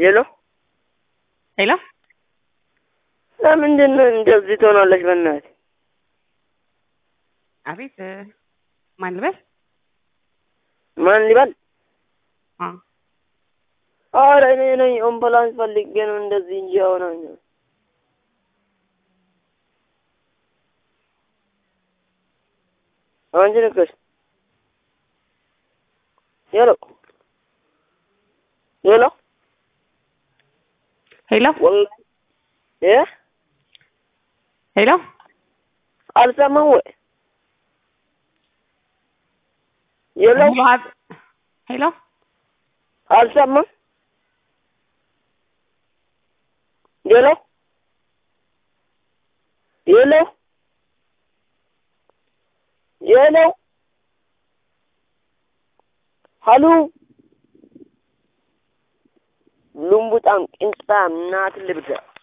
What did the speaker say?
ሄሎ ሄሎ ለምንድን ነው እንደዚህ ትሆናለች? በእናትህ አቤት ማን ልበል? ማን ሊባል? አ ኧረ እኔ ነኝ አምቡላንስ ፈልጌ ነው እንደዚህ እንጂ አሁን አንቺ ነሽ? ሄሎ ሄሎ ሄሎ ወላሂ እ ሄሎ አልሰማም ወይ? ሄሎ ሄሎ አልሰማም? ሄሎ ሄሎ ሄሎ ሀሎ ሉምቡጣም ቅንጣ እናት ልብዳ